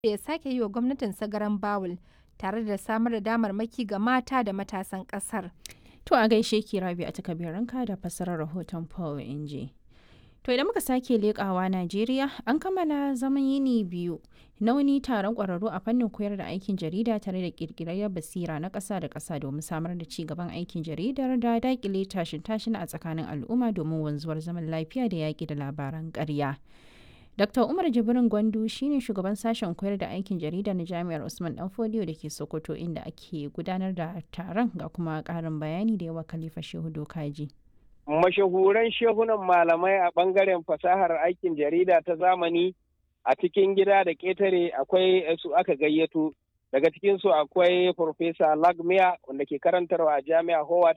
ya sake yi wa gwamnatinsa garan bawul tare da samar da damarmaki ga mata da matasan ƙasar. To a gaishe ki rabi a takabiranka da fassarar rahoton Paul Inji. To idan muka sake leƙawa Najeriya an kammala zaman yini biyu na wani taron ƙwararru a fannin koyar da aikin jarida tare da ƙirƙirar basira na ƙasa da ƙasa domin samar da ci gaban aikin jaridar da daƙile tashin tashin a tsakanin al'umma domin wanzuwar zaman lafiya da yaƙi da labaran ƙarya. Dr. Umar Jibrin Gwandu shine shugaban sashen koyar da aikin jarida na Jami'ar Usman Danfodiyo da ke Sokoto inda ake gudanar da taron ga kuma ƙarin bayani da yawa Khalifa Shehu Dokaji. Mashahuran shehunan malamai a ɓangaren fasahar aikin jarida ta zamani a cikin gida da ƙetare akwai su aka gayyato. Daga cikinsu akwai Farfesa Lagmia wanda ke karantarwa a Jami'a Howard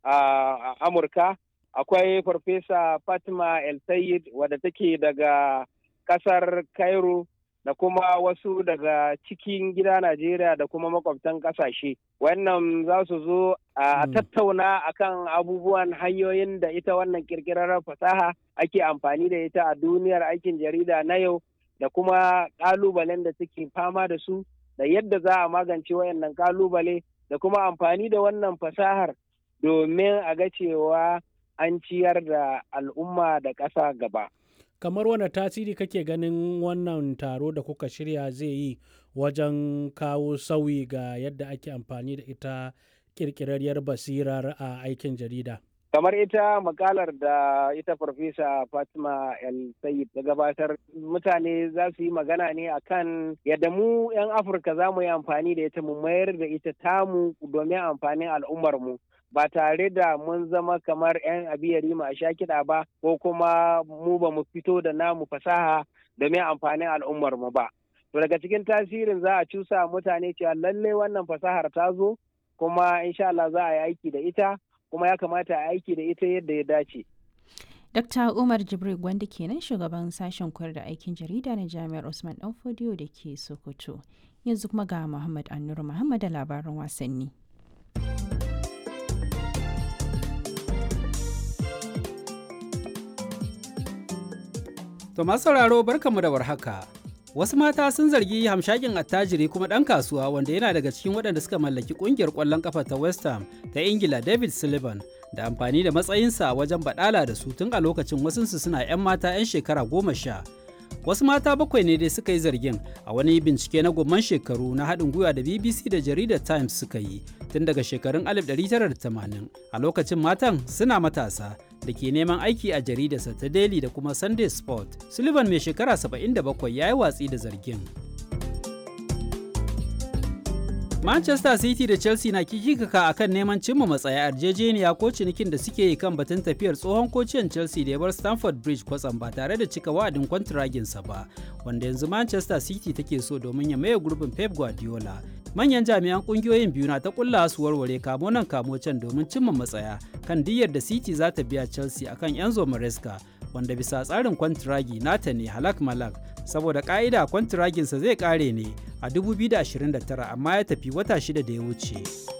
a Amurka. Akwai Farfesa Fatima El Sayed wadda take daga kasar Cairo da kuma wasu daga cikin gida Najeriya da kuma makwabtan kasashe. Wannan za su zo a tattauna akan abubuwan hanyoyin da ita wannan kirkirar fasaha ake amfani da ita a duniyar aikin jarida na yau da kuma kalubalen da suke fama da su da yadda za a magance wayannan kalubale da kuma amfani da wannan fasahar domin a ga cewa an ciyar da al'umma da ƙasa gaba. kamar wane tasiri kake ganin wannan taro da kuka shirya zai yi wajen kawo sauyi ga yadda ake amfani da ita kirkirarriyar basirar a aikin jarida kamar ita makalar da ita farfesa fatima el sayid ta gabatar mutane za su yi magana ne akan yadda mu 'yan afirka za mu yi amfani da ita mu mayar da ita tamu domin amfanin al'ummarmu ba tare da mun zama kamar 'yan abiyari a sha kiɗa ba ko kuma mu ba mu fito da namu fasaha domin amfanin al'ummar mu ba. To daga cikin tasirin za a cusa mutane cewa lallai wannan fasahar ta zo kuma insha Allah za a yi aiki da ita kuma ya kamata a aiki da ita yadda ya dace. Dr. Umar Jibril Gwanda kenan shugaban sashen koyar da aikin jarida na Jami'ar Usman Danfodiyo da ke Sokoto. Yanzu kuma ga Muhammad Annuru Muhammad da labaran wasanni. To masu sauraro barkanmu da warhaka. Wasu mata sun zargi hamshakin attajiri kuma ɗan kasuwa wanda yana daga cikin waɗanda suka mallaki ƙungiyar ƙwallon ƙafa ta West Ham ta Ingila David Sullivan da amfani da matsayinsa wajen baɗala da su tun a lokacin wasunsu suna 'yan mata 'yan shekara goma sha. Wasu mata bakwai ne dai suka yi zargin a wani bincike na gomman shekaru na haɗin gwiwa da BBC da jaridar Times suka yi tun daga shekarun 1980 a lokacin matan suna matasa da ke neman aiki a jaridarsa ta Daily da kuma Sunday Sport. Sullivan mai shekara 77 ya yi watsi da zargin. Manchester City da Chelsea na kikikaka a kan neman cimma matsaya yarjejeniya ko cinikin da suke yi kan batun tafiyar tsohon kociyan Chelsea da ya bar Stamford Bridge kwatsam ba tare da cika wa'adin kwantiraginsa ba, wanda yanzu Manchester City take so domin ya maye gurbin Pep Guardiola. Manyan jami'an kungiyoyin biyu na ta kulla su warware kamo nan kamo can domin cimma matsaya kan diyyar da City za ta biya Chelsea akan Enzo Maresca wanda bisa tsarin kwantiragi nata ne halak malak saboda ka'ida kwantiraginsa zai kare ne a 2029 amma ya tafi wata shida da ya wuce.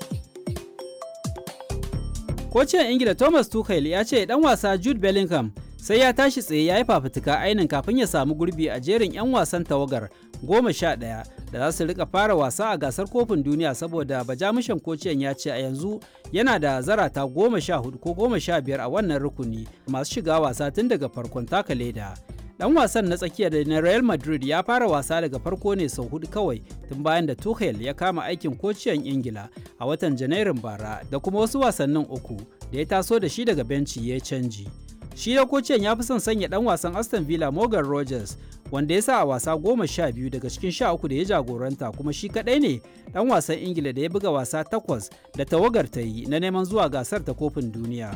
Kocin Ingila Thomas Tuchel ya ce dan wasa Jude Bellingham sai ya tashi tsaye ya yi fafutuka ainin kafin ya samu gurbi a jerin 'yan wasan tawagar goma sha ɗaya da za su rika fara wasa a gasar kofin duniya saboda bajamushan kociyan ya ce a yanzu yana da zarata goma sha hudu ko goma sha biyar a wannan rukuni masu shiga wasa tun daga farkon taka leda dan wasan na tsakiya da na real madrid ya fara wasa daga farko ne sau hudu kawai tun bayan da tuchel ya kama aikin kociyan ingila a watan janairun bara da kuma wasu wasannin uku da ya taso da shi daga benci ya canji shi da kociyan ya fi son sanya dan wasan aston villa morgan rogers wanda ya sa a wasa goma sha biyu daga cikin sha uku da ya jagoranta kuma shi kadai ne dan wasan ingila da ya buga wasa takwas da tawagar ta yi na neman zuwa gasar ta kofin duniya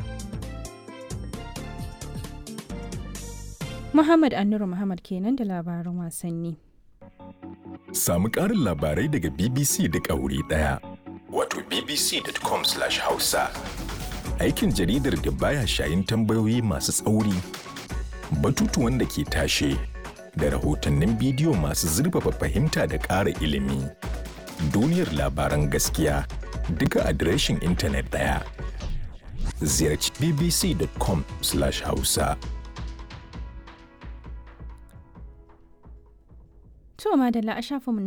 Muhammad Annuru Muhammad kenan da labaran wasanni. Samu ƙarin labarai daga BBC da wuri ɗaya. Wato bbc.com/hausa. Aikin jaridar da baya shayin tambayoyi masu tsauri, batutuwan da ke tashe, da rahotannin bidiyo masu zurfafa fahimta da ƙara ilimi. Duniyar labaran gaskiya duka adireshin intanet ɗaya. Ziyarci bbc.com/hausa. To madalla a shafinmu